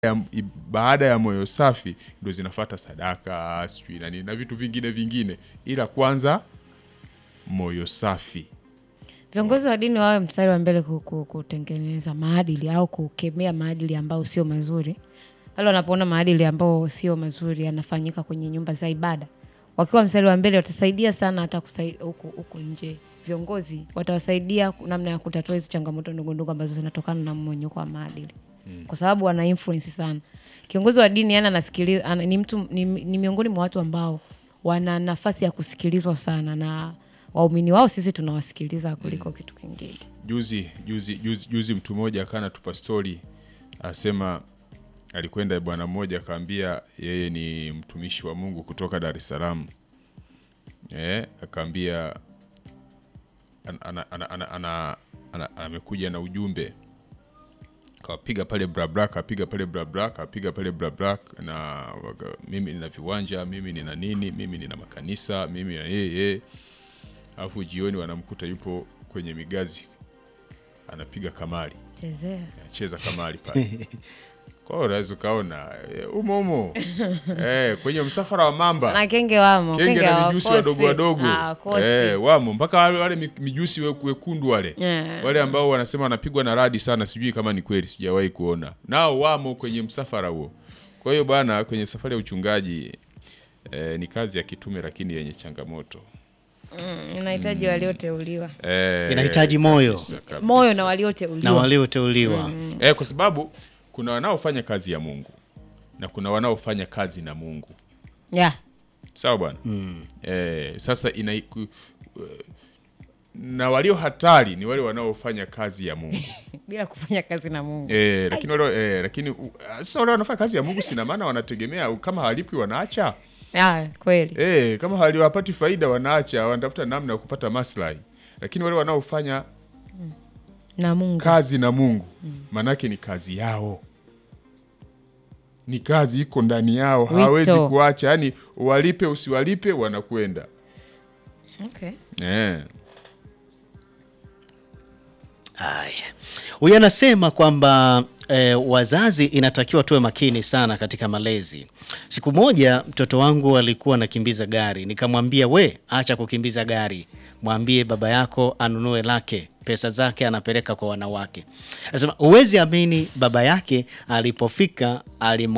ya, baada ya moyo safi ndo zinafata sadaka sijui na nini na vitu vingine vingine, ila kwanza moyo safi. Viongozi wa dini wawe mstari wa mbele ku- ku- kutengeneza maadili au kukemea maadili ambayo sio mazuri. Pale wanapoona maadili ambayo sio mazuri yanafanyika kwenye nyumba za ibada, wakiwa mstari wa mbele watasaidia sana hata kusai- huku huku nje. Viongozi watawasaidia namna ya kutatua hizi changamoto ndogo ndogo ambazo zinatokana na mmonyoko wa maadili, kwa sababu wana influence sana. Kiongozi wa dini yani anasikiliza, ana, ni mtu ni, ni miongoni mwa watu ambao wana nafasi ya kusikilizwa sana na waumini wao sisi tunawasikiliza kuliko kitu kingine. Juzi juzi juzi, juzi mtu mmoja akana tupa stori asema alikwenda bwana mmoja akaambia yeye ni mtumishi wa Mungu kutoka Dar es Salaam. Eh, akaambia ana- ana- ana- ana- ana- ana- amekuja na ujumbe kawapiga pale brabra kapiga pale brabra kapiga pale brabra na waka- mimi nina viwanja mimi nina nini mimi nina makanisa mimi na yeye alafu jioni wanamkuta yupo kwenye migazi anapiga kamari Chezea. anacheza kamari pale kwa hiyo unaweza ukaona eh, umo umo eh, kwenye msafara wa mamba Na kenge wamo, kenge na hawakosi. mijusi wadogo wadogo Hawakosi. eh, wamo mpaka wale, wale mi- mijusi we- wekundu wale Yeah. wale ambao wanasema wanapigwa na radi sana, sijui kama ni kweli, sijawahi kuona nao wamo kwenye msafara huo. Kwa hiyo bwana, kwenye safari ya uchungaji eh, ni kazi ya kitume, lakini yenye changamoto Mm, inahitaji walioteuliwa eh, Inahitaji moyo kabisa, kabisa. moyo na na walioteuliwa walioteuliwa. eh, kwa sababu kuna wanaofanya kazi ya Mungu na kuna wanaofanya kazi na Mungu yeah. sawa bwana eh, sasa ina ku- na walio hatari ni wale wanaofanya kazi ya Mungu bila kufanya kazi na Mungu eh, lakini wale eh, lakini u- sasa wale wanafanya kazi ya Mungu sina maana wanategemea kama hawalipwi wanaacha yeah, kweli eh, kama hawapati faida wanaacha, wanatafuta namna ya kupata maslahi, lakini wale wanaofanya na Mungu kazi na Mungu maanake ni kazi yao, ni kazi iko ndani yao, hawawezi Wito. kuacha. Yani walipe usiwalipe, wanakwenda okay. eh. Haya, huyu anasema kwamba eh, wazazi inatakiwa tuwe makini sana katika malezi. Siku moja mtoto wangu alikuwa anakimbiza gari, nikamwambia we, acha kukimbiza gari, mwambie baba yako anunue lake, pesa zake anapeleka kwa wanawake. Anasema huwezi amini, baba yake alipofika alimwa